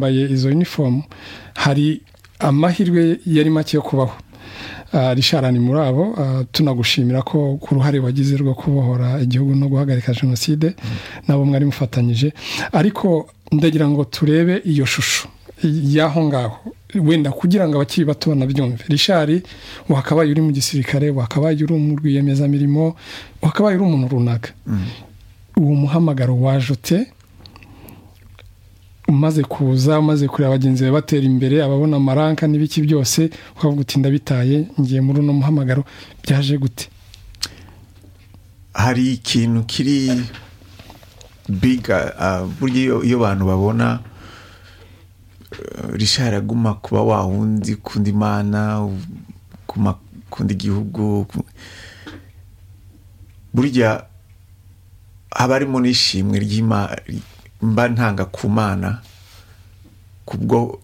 bambaye izo unifomu hari amahirwe yari make yo kubaho risharani muri abo tunagushimira ko ku ruhare wagize rwo kubohora igihugu no guhagarika jenoside nabo mwari mufatanyije ariko ndagira ngo turebe iyo shusho y'aho ngaho wenda kugira ngo abakiri bato banabyumve rishari wakabaye uri mu gisirikare wakabaye uri mu rwiyemezamirimo wakabaye uri umuntu runaka uwo muhamagaro wajute umaze kuza umaze kureba bagenzi be batera imbere ababona amaranka n'ibiki byose ukavuga uti ndabitaye ngiye muri uno muhamagaro byaje gute hari ikintu kiri biga burya iyo abantu babona rishara aguma kuba wawundi ukunda imana ukunda igihugu burya haba harimo n'ishimwe ry'imana mba ntanga ku mana kubwo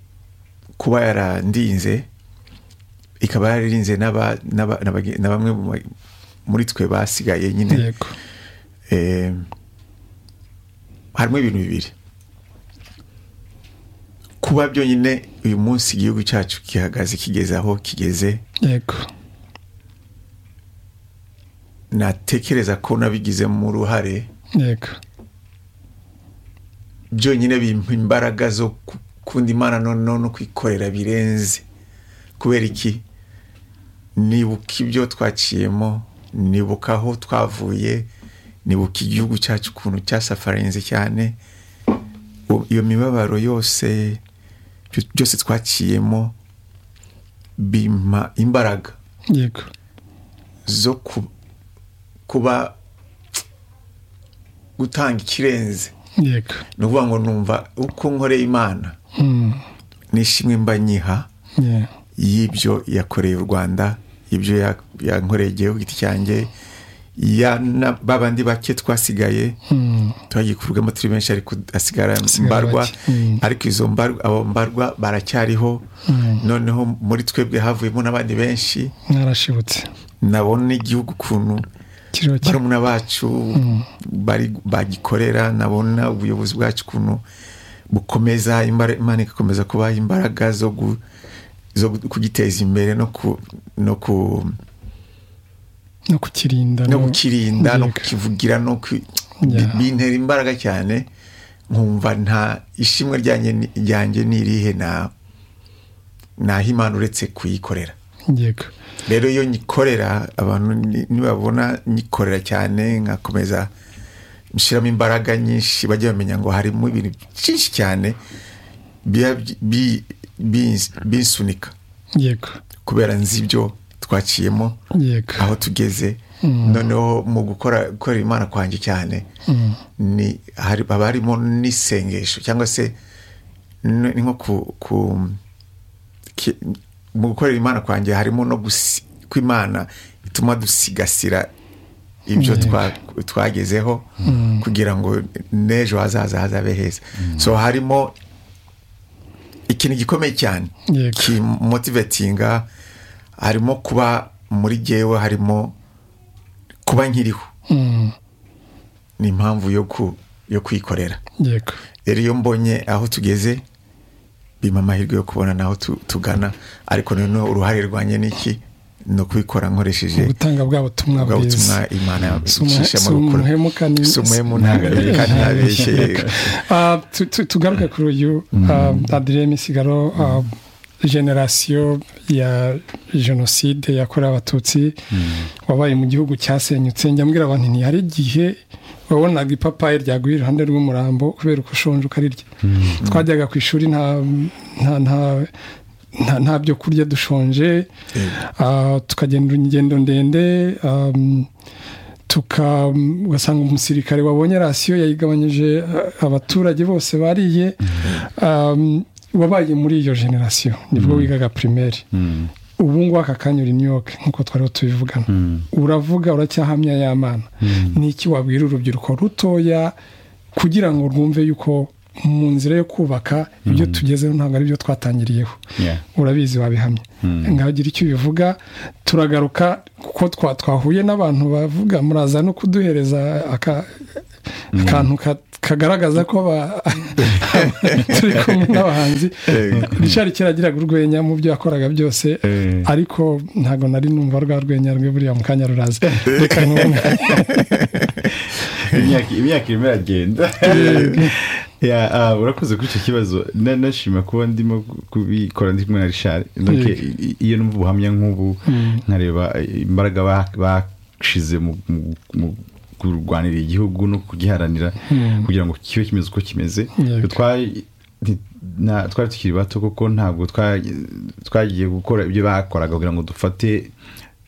kuba yarandinze ikaba yararinze na bamwe muri twe basigaye nyine harimo ibintu bibiri kuba byonyine uyu munsi igihugu cyacu gihagaze kigeze aho kigeze natekereza ko nabigizemo uruhare byonyine bimpa imbaraga zo gukunda imana noneho no kwikorera birenze kubera iki nibuka ibyo twaciyemo nibuka aho twavuye nibuka igihugu cyacu ukuntu cyasafarinze cyane iyo mibabaro yose byose twaciyemo bimpa imbaraga zo kuba gutanga ikirenze ni ukuvuga ngo numva uko nkoreye imana nishimwe mba nyiha y'ibyo yakoreye u rwanda ibyo yankoreye igihugu giti cyanjye ba bandi bake twasigaye turagikurwamo turi benshi ariko hasigara mbarwa ariko izo abo mbarwa baracyariho noneho muri twebwe havuyemo n'abandi benshi mwarashibutse nabona n'igihugu ukuntu barumuna bacu bagikorera nabona ubuyobozi bwacu ukuntu bukomeza imana igakomeza kubaha imbaraga zo kugiteza imbere no kukirinda no kukirinda no kukivugira no bintera imbaraga cyane nkumva nta ishimwe ryanjye ni irihe imana uretse kuyikorera rero iyo nyikorera abantu nibabona nyikorera cyane nkakomeza nshyiramo imbaraga nyinshi bajya bamenya ngo harimo ibintu byinshi cyane binsunika kubera nzi ibyo twaciyemo aho tugeze noneho mu gukora gukorera imana kwanjye cyane haba harimo n'isengesho cyangwa se ni nko ku mu gukorera imana kwanjye harimo no kw'imana ituma dusigasira ibyo twagezeho kugira ngo n'ejo hazaza hazabe heza so harimo ikintu gikomeye cyane kimotivetinga harimo kuba muri gewe harimo kuba nkiriho ni impamvu yo kwikorera rero iyo mbonye aho tugeze bimpa amahirwe yo kubona naho tugana ariko noneho uruhare rwanjye ni iki ni ukubikora nkoresheje ubutanga bwa butumwa bwiza imana si umuhemu ntabeshye tugaruke kuri uyu adirene misigaro generasiyo ya jenoside yakorewe abatutsi wabaye mu gihugu cyasenyutse njya abantu ni hari igihe wabonaga ipapayi ryaguye iruhande rw'umurambo kubera uko ushonje ukarirya twajyaga ku ishuri nta byo kurya dushonje tukagenda ingendo ndende ugasanga umusirikare wabonye rasiyo yayigabanyije abaturage bose bariye wabaye muri iyo generasiyo nibwo wigaga pirimeri ubu ngubu aka kanya uri New York nk'uko twariho tubivugana uravuga uracyahamya y'amana ni iki wabwira urubyiruko rutoya kugira ngo rwumve yuko mu nzira yo kubaka ibyo tugezeho ntabwo ari byo twatangiriyeho Yeah. urabizi wabihamye nkagira icyo ubivuga turagaruka kuko twa twahuye n'abantu bavuga muraza no kuduhereza aka- akantu ka- kagaragaza ko ba- turi kumwe n'abahanzi richard kiragiraga urwenya mu byo yakoraga byose Eh. ariko ntabwo nari numva rwa rwenya rwe buriya mu kanya ruraza reka nkubone imyaka imyaka irimo iragenda Ya, ah, urakoze kuri icyo kibazo Na- nashima kuba ndimo kubikora ndi kumwe na richard Donc, Yego. i- i- iyo numva ubuhamya nk'ubu nkareba eh, imbaraga ba- bashize mu- mu- mu kurwanira igihugu no kugiharanira kugira ngo kibe kimeze uko kimeze Yego. Twari- nti- na- twari tukiri bato kuko ntabwo twa- twagiye gukora ibyo bakoraga kugira ngo dufate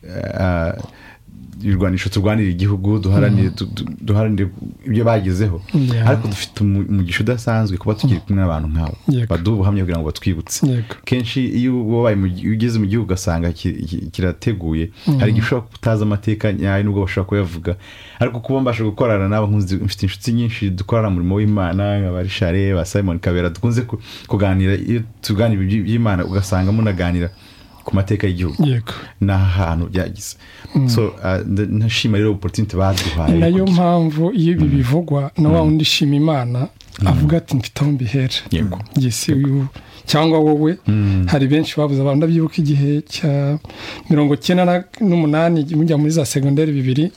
eh, ibirwanisho turwanira igihugu duharanire du- du- duharanire ibyo bagezeho Yeah. ariko dufite umu- umugisha udasanzwe kuba tukiri kumwe n'abantu nk'abo Yego. baduha ubuhamya kugira ngo batwibutse Yego. kenshi iyo wabaye mu gi- iyo ugeze mu gihugu ugasanga ki- ki- kirateguye hari igihe ushobora kutazi amateka nyayo nubwo bashobora kuyavuga ariko kuba mbasha gukorana nabo nkuzi- mfite inshuti nyinshi dukorana umurimo w'imana nka rishare ba simon kabera dukunze ku- kuganira iyo tuganira iby- iby'imana ugasanga munaganira ku mateka y'igihugu yego n'ahantu byagize so ah, nda- ndashima rero oporutinite baduhaye ni nayo mpamvu iyo ibi bivugwa na wa wundi shima imana avuga ati mfite aho mbihera Yego. yesi uyu cyangwa wowe hari benshi babuze abantu ndabyibuka igihe cya mirongo cyenda na- n'umunani mujya muri za segonderi bibiri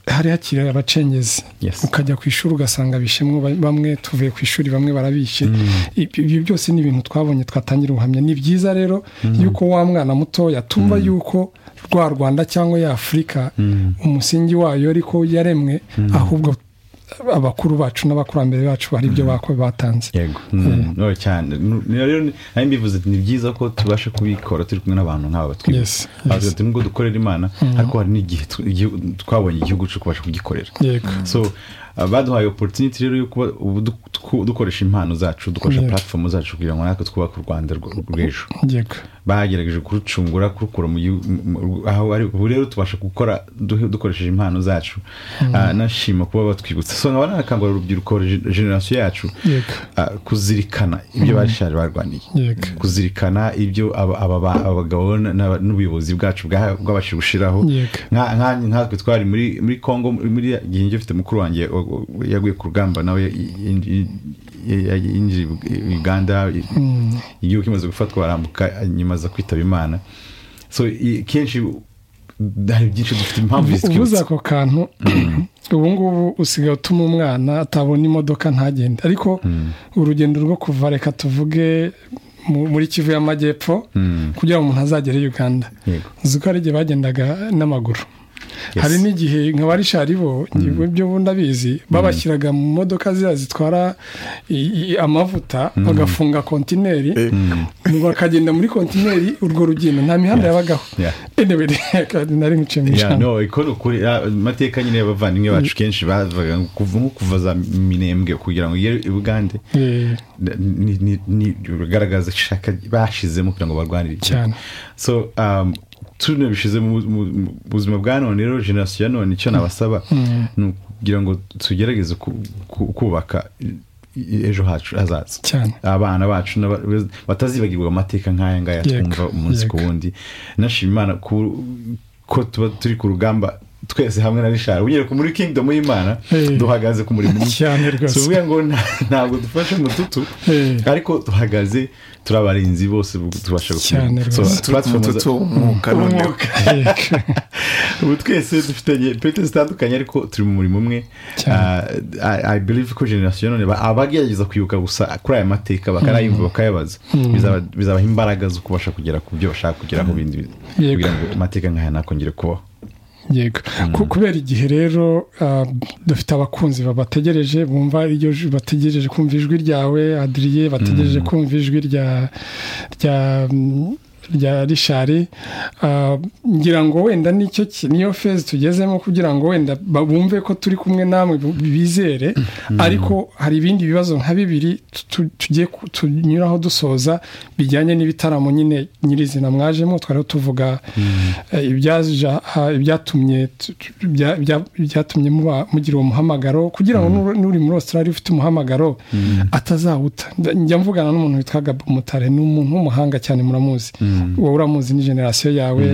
hari hakiri abacengezi Yes. ukajya ku ishuri ugasanga bishimwe ba- bamwe tuvuye ku ishuri bamwe barabishe Ibyo- ibyo byose ni ibintu twabonye twatangira ubuhamya ni byiza rero yuko wa mwana mutoya tumva yuko rwa rwanda cyangwa ya afurika umusingi wayo ariko yaremwe ahubwo abakuru bacu n'abakurambere bacu hari ibyo bako- batanze yego Mm, no, cyane Nu- niyo rero ni- nayo mbivuze ati, ni byiza ko tubasha kubikora turi kumwe n'abantu nk'aba Yes, batwibutsa yes. Avuga ati nubwo dukorera imana ariko hari n'igihe tu- igihugu- twabonye igihugu cyo kubasha kugikorera yego so uh, baduhaye opportunity rero yo kuba ubu du- twu- dukoresha impano zacu dukoresha Yego. platform zacu kugira ngo natwe twubake u rwanda rw- rw'ejo yego bagerageje kurucungura kurukura mu gihu- mu- mu- aho ari ubu rero tubasha gukora duhe- dukoresheje impano zacu Ah, nashima kuba batwibutsa so nkaba nanakangurira urubyiruko gen- generasiyo yacu Yego. ah, kuzirikana ibyo bashaje barwaniye Yego. kuzirikana ibyo aba- aba- ba- abagabo na- na- n'ubuyobozi bwacu bwa- bwabashije gushiraho Yego. Nka- nka- nkatwe twari muri muri Congo muri igihe njye mfite mukuru wanjye wa- wa- yaguye ku rugamba nawe ya- yinji- ya- ya- yinjiye i- Uganda i- igihugu kimaze gufatwa barambuka nyuma aza kwitaba Imana so i- kenshi hari byinshi dufite impamvu ubuze zitwibutsa ako kantu ubu ngubu usigaye utuma umwana atabona imodoka ntagende ariko urugendo rwo kuva reka tuvuge mu- muri kivu y'amajyepfo kugira ngo umuntu azagere i uganda Yego. uzi ko hari igihe bagendaga n'amaguru hari n'igihe nka ba rishari bo ngewe byo bundi abizi babashyiraga mu modoka ziriya zitwara i- i- amavuta bagafunga kontineri ngo bakagenda muri kontineri urwo rugendo nta mihanda yabagaho Yeah. anyway reka nari nkuciye mu Yeah, ijambo no, iko ni ukuri. Ah, amateka nyine y'abavandimwe bacu kenshi bavuga ngo kuva nko kuva za minembwe kugira ngo igere i bugande Eh, ni- ni- ni- bigaragaza ishaka bashizemo kugira ngo barwanire igihugu. Cyane. so um, tuno bishize mu mu- mu buzima bwa none rero generasiyo ya none icyo nabasaba ni ukugira ngo tugerageze ku- ku- kubaka i- i- ejo hacu hazaza Cyane. abana bacu n'aba- batazibagirwa amateka nk'aya ngaya Yego, twumva umunsi ku yego. wundi nashima imana ku- ko tuba turi ku rugamba twese hamwe na rishari unyereka muri kingdom y'imana Eh. duhagaze ku murimo umwe. Cyane rwose. Si ukuvuga ngo nta- ntabwo dufashe mututu Eh. ariko duhagaze turi abarinzi bose bu- tubasha Cyane gukomeza. So, rwose. platform za- tutumuka noneho Umwuka. yego. ubu twese dufitanye pete zitandukanye ariko turi mu murimo umwe Cyane. Ah, I- i believe ko generasiyo none ba- abagerageza kwibuka gusa kuri aya mateka bakayayumva bakayabaza bizaba- bizabaha imbaraga zo kubasha kugera ku byo bashaka kugeraho bindi Yego. kugira ngo amateka nk'aya ntakongere kubaho yego Ku- kubera igihe rero ah, dufite abakunzi babategereje bumva iryo ju- bategereje kumva ijwi ryawe adiriye bategereje kumva ijwi rya rya mm, rya rishari ah, ngira ngo wenda nicyo ki- niyo fezi tugezemo kugira ngo wenda ba- bumve ko turi kumwe namwe bu- bizere ariko hari ibindi bibazo nka bibiri tu- tu- tugiye ku- tunyuraho dusoza bijyanye n'ibitaramo nyine nyirizina mwajemo twariho tuvuga eh, ibyaja- ah, ibyatumye tu- tu- bya- bya- byatumye muba- mugira uwo muhamagaro kugira ngo n'uri- n'uri muri australia ufite umuhamagaro atazawuta Nda- njya mvugana n'umuntu witwa gabo mutare ni umuntu w'umuhanga cyane muramuzi wowe uramuzi ni generasiyo yawe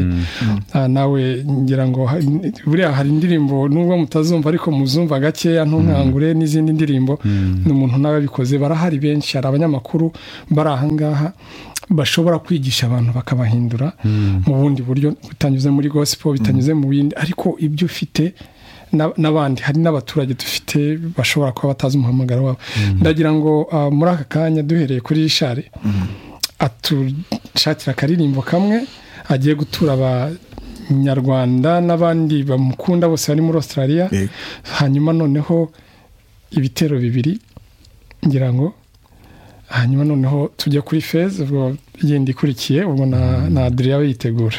Ah, nawe ngira ngo ha- n- buriya hari indirimbo nubwo mutazumva ariko muzumva gakeya ntunkangure n'izindi ndirimbo ni umuntu n'ababikoze barahari benshi hari abanyamakuru bari ahangaha bashobora kwigisha abantu bakabahindura mu bundi buryo bitanyuze muri gospel bitanyuze mu bindi ariko ibyo ufite na- n'abandi hari n'abaturage dufite bashobora kuba batazi umuhamagaro wabo ndagira ngo ah, muri aka kanya duhereye kuri rishari atushakira akaririmbo kamwe agiye gutura abanyarwanda n'abandi bamukunda bose bari muri australia Yego. hanyuma noneho ibitero bibiri ngira ngo hanyuma noneho tujya kuri feza ubwo yindi ikurikiye ubwo na na adriya we yitegura